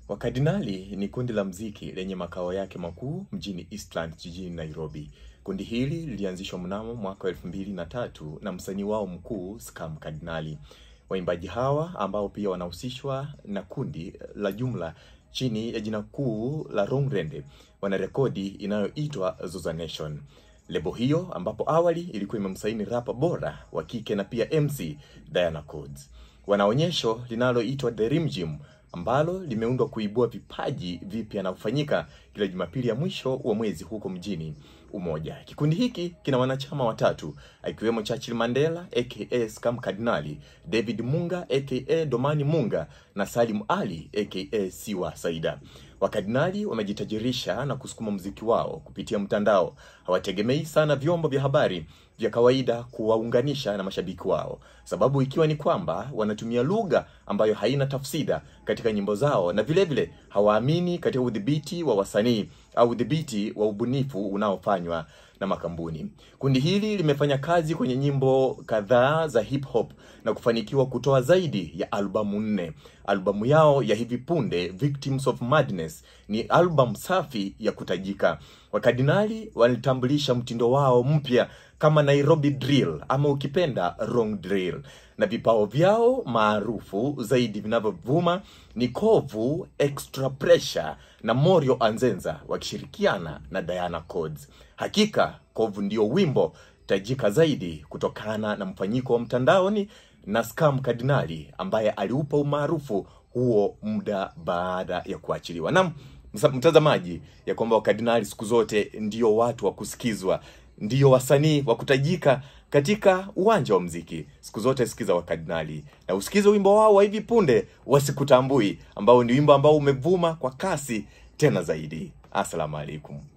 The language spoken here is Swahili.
Wakardinali ni kundi la mziki lenye makao yake makuu mjini Eastlands jijini Nairobi. Kundi hili lilianzishwa mnamo mwaka wa elfu mbili na tatu na msanii wao mkuu Skam Kardinali. Waimbaji hawa ambao pia wanahusishwa na kundi la jumla chini ya jina kuu la Rongrende wana rekodi inayoitwa Zoza Nation. Lebo hiyo ambapo awali ilikuwa imemsaini rapa bora wa kike na pia MC Diana Codes. Wana onyesho linaloitwa The Rim Gym ambalo limeundwa kuibua vipaji vipya na kufanyika kila Jumapili ya mwisho wa mwezi huko mjini Umoja. Kikundi hiki kina wanachama watatu akiwemo Churchill Mandela aka Skam Kardinali, David Munga aka Domani Munga na Salim Ali aka Siwa Saida. Wakardinali wamejitajirisha na kusukuma mziki wao kupitia mtandao. Hawategemei sana vyombo vya habari vya kawaida kuwaunganisha na mashabiki wao, sababu ikiwa ni kwamba wanatumia lugha ambayo haina tafsida katika nyimbo zao, na vile vile hawaamini katika udhibiti wa wasanii au udhibiti wa ubunifu unaofanywa na makampuni. Kundi hili limefanya kazi kwenye nyimbo kadhaa za hip hop na kufanikiwa kutoa zaidi ya albamu nne. Albamu yao ya hivi punde Victims of Madness ni albamu safi ya kutajika. Wakardinali walitambulisha mtindo wao mpya kama Nairobi Drill ama ukipenda Wrong Drill, na vipao vyao maarufu zaidi vinavyovuma ni Kovu, Extra Pressure na Morio Anzenza wakishirikiana na Diana Codes. Hakika Kovu ndio wimbo tajika zaidi kutokana na mfanyiko wa mtandaoni na Skam Kardinali ambaye aliupa umaarufu huo muda baada ya kuachiliwa. Naam, mtazamaji, ya kwamba wakardinali siku zote ndio watu wa kusikizwa, ndio wasanii wa kutajika katika uwanja wa mziki. Siku zote sikiza wakardinali na usikize wimbo wao wa hivi punde Wasikutambui, ambao ni wimbo ambao umevuma kwa kasi tena zaidi. Assalamu alaikum.